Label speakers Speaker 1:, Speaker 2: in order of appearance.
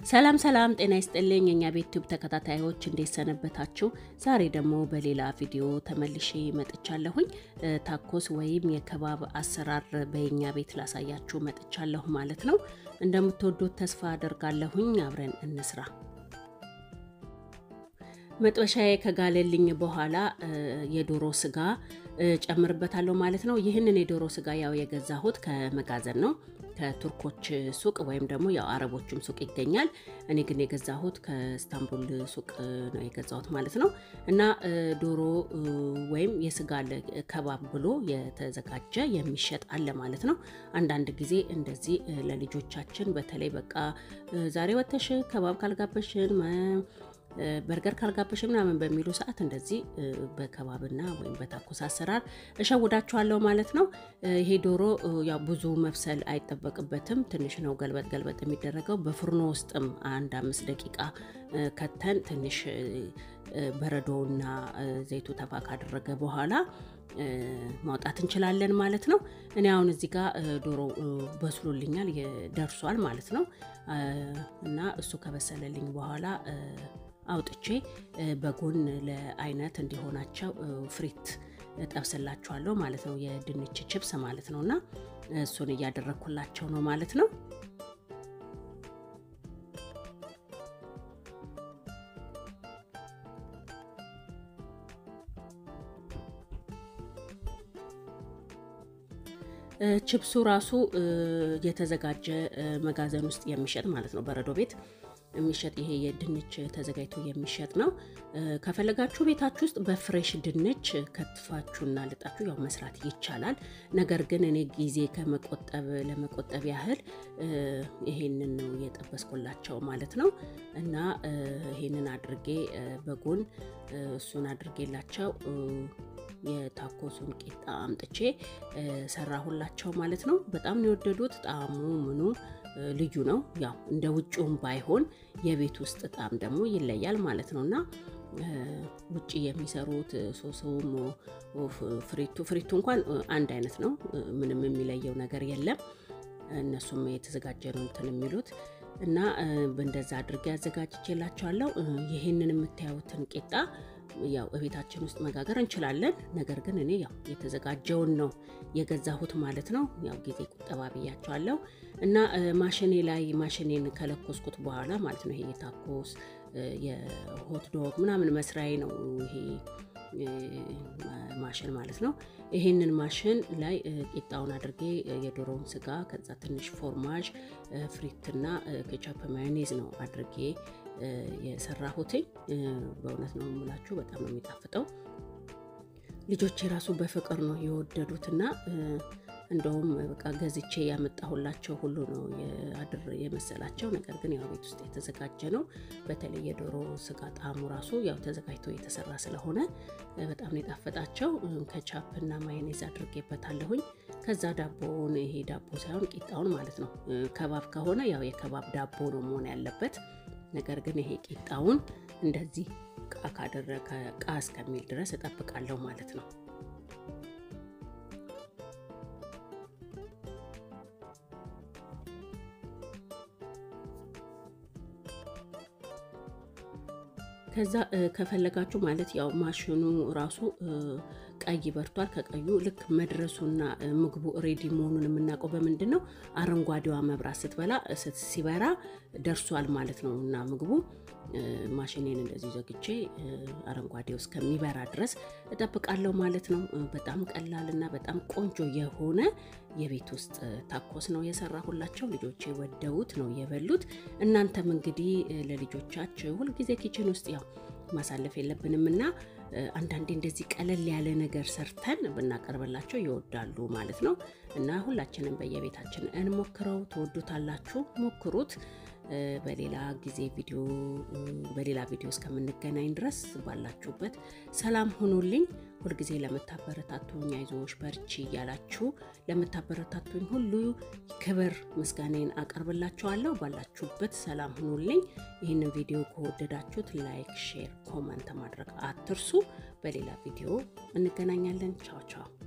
Speaker 1: ሰላም ሰላም፣ ጤና ይስጥልኝ የእኛ ቤት ዩቲዩብ ተከታታዮች እንዴት ሰነበታችሁ? ዛሬ ደግሞ በሌላ ቪዲዮ ተመልሼ መጥቻለሁኝ። ታኮስ ወይም የከባብ አሰራር በየኛ ቤት ላሳያችሁ መጥቻለሁ ማለት ነው። እንደምትወዱት ተስፋ አደርጋለሁኝ። አብረን እንስራ። መጥበሻዬ ከጋለልኝ በኋላ የዶሮ ስጋ ጨምርበታለሁ ማለት ነው። ይህንን የዶሮ ስጋ ያው የገዛሁት ከመጋዘን ነው ከቱርኮች ሱቅ ወይም ደግሞ ያው አረቦችም ሱቅ ይገኛል። እኔ ግን የገዛሁት ከስታንቡል ሱቅ ነው የገዛሁት ማለት ነው። እና ዶሮ ወይም የስጋ ከባብ ብሎ የተዘጋጀ የሚሸጥ አለ ማለት ነው። አንዳንድ ጊዜ እንደዚህ ለልጆቻችን በተለይ በቃ ዛሬ ወተሽ ከባብ ካልጋበሽን በርገር ካልጋበሽ ምናምን በሚሉ ሰዓት እንደዚህ በከባብና ወይም በታኮስ አሰራር እሸውዳችኋለሁ ማለት ነው። ይሄ ዶሮ ያው ብዙ መብሰል አይጠበቅበትም። ትንሽ ነው ገልበጥ ገልበጥ የሚደረገው። በፍርኖ ውስጥም አንድ አምስት ደቂቃ ከተን ትንሽ በረዶውና ዘይቱ ተፋ ካደረገ በኋላ ማውጣት እንችላለን ማለት ነው። እኔ አሁን እዚህ ጋር ዶሮ በስሎልኛል ደርሷል ማለት ነው። እና እሱ ከበሰለልኝ በኋላ አውጥቼ በጎን ለአይነት እንዲሆናቸው ፍሪት ጠብስላችኋለሁ ማለት ነው። የድንች ችፕስ ማለት ነው። እና እሱን እያደረግኩላቸው ነው ማለት ነው። ችፕሱ ራሱ የተዘጋጀ መጋዘን ውስጥ የሚሸጥ ማለት ነው። በረዶ ቤት የሚሸጥ ይሄ የድንች ተዘጋጅቶ የሚሸጥ ነው። ከፈለጋችሁ ቤታችሁ ውስጥ በፍሬሽ ድንች ከትፋችሁና ልጣችሁ ያው መስራት ይቻላል። ነገር ግን እኔ ጊዜ ከመቆጠብ ለመቆጠብ ያህል ይሄንን ነው የጠበስኩላቸው ማለት ነው። እና ይሄንን አድርጌ በጎን እሱን አድርጌላቸው የታኮሱን ቂጣ አምጥቼ ሰራሁላቸው ማለት ነው። በጣም ነው የወደዱት። ጣዕሙ ምኑ ልዩ ነው። ያው እንደ ውጭውም ባይሆን የቤት ውስጥ ጣዕም ደግሞ ይለያል ማለት ነው እና ውጭ የሚሰሩት ሶሶም ፍሪቱ ፍሪቱ እንኳን አንድ አይነት ነው። ምንም የሚለየው ነገር የለም። እነሱም የተዘጋጀ ነው እንትን የሚሉት እና እንደዛ አድርጌ አዘጋጅቼላቸዋለሁ። ይህንን የምታዩትን ቂጣ ያው እቤታችን ውስጥ መጋገር እንችላለን። ነገር ግን እኔ ያው የተዘጋጀውን ነው የገዛሁት ማለት ነው። ያው ጊዜ ቁጠባ ብያቸዋለሁ እና ማሽኔ ላይ ማሽኔን ከለኮስኩት በኋላ ማለት ነው ይሄ የታኮስ የሆት ዶግ ምናምን መስሪያዬ ነው ይሄ ማሽን ማለት ነው። ይሄንን ማሽን ላይ ቂጣውን አድርጌ የዶሮውን ስጋ ከዛ ትንሽ ፎርማጅ ፍሪትና ኬቻፕ ማዮኔዝ ነው አድርጌ የሰራሁትኝ። በእውነት ነው የምላችሁ በጣም ነው የሚጣፍጠው። ልጆች የራሱ በፍቅር ነው የወደዱትና እንደውም በቃ ገዝቼ ያመጣሁላቸው ሁሉ ነው አድር የመሰላቸው። ነገር ግን ያው ቤት ውስጥ የተዘጋጀ ነው። በተለይ የዶሮ ስጋ ጣዕሙ ራሱ ያው ተዘጋጅቶ የተሰራ ስለሆነ በጣም ነው የጣፈጣቸው። ከቻፕ እና ማዮኔዝ አድርጌበታለሁኝ። ከዛ ዳቦውን ይሄ ዳቦ ሳይሆን ቂጣውን ማለት ነው። ከባብ ከሆነ ያው የከባብ ዳቦ ነው መሆን ያለበት። ነገር ግን ይሄ ቂጣውን እንደዚህ ቃ ካደረገ ቃ እስከሚል ድረስ እጠብቃለሁ ማለት ነው። ከዛ ከፈለጋችሁ ማለት ያው ማሽኑ ራሱ ቀይ በርቷል። ከቀዩ ልክ መድረሱና ምግቡ ሬዲ መሆኑን የምናውቀው በምንድን ነው? አረንጓዴዋ መብራት ስትበላ ሲበራ ደርሷል ማለት ነው። እና ምግቡ ማሽኔን እንደዚህ ዘግቼ አረንጓዴው እስከሚበራ ድረስ እጠብቃለሁ ማለት ነው። በጣም ቀላል እና በጣም ቆንጆ የሆነ የቤት ውስጥ ታኮስ ነው የሰራሁላቸው። ልጆቼ ወደውት ነው የበሉት። እናንተም እንግዲህ ለልጆቻችሁ ሁልጊዜ ኪችን ውስጥ ያው ማሳለፍ የለብንም እና አንዳንዴ እንደዚህ ቀለል ያለ ነገር ሰርተን ብናቀርብላቸው ይወዳሉ ማለት ነው። እና ሁላችንም በየቤታችን እንሞክረው። ትወዱታላችሁ፣ ሞክሩት። በሌላ ጊዜ ቪዲዮ በሌላ ቪዲዮ እስከምንገናኝ ድረስ ባላችሁበት ሰላም ሁኑልኝ። ሁልጊዜ ለምታበረታቱኝ አይዞሽ በርቺ እያላችሁ ለምታበረታቱኝ ሁሉ ክብር ምስጋናን አቀርብላችኋለሁ። ባላችሁበት ሰላም ሁኑልኝ። ይህንን ቪዲዮ ከወደዳችሁት ላይክ፣ ሼር፣ ኮመንት ማድረግ አትርሱ። በሌላ ቪዲዮ እንገናኛለን። ቻው ቻው።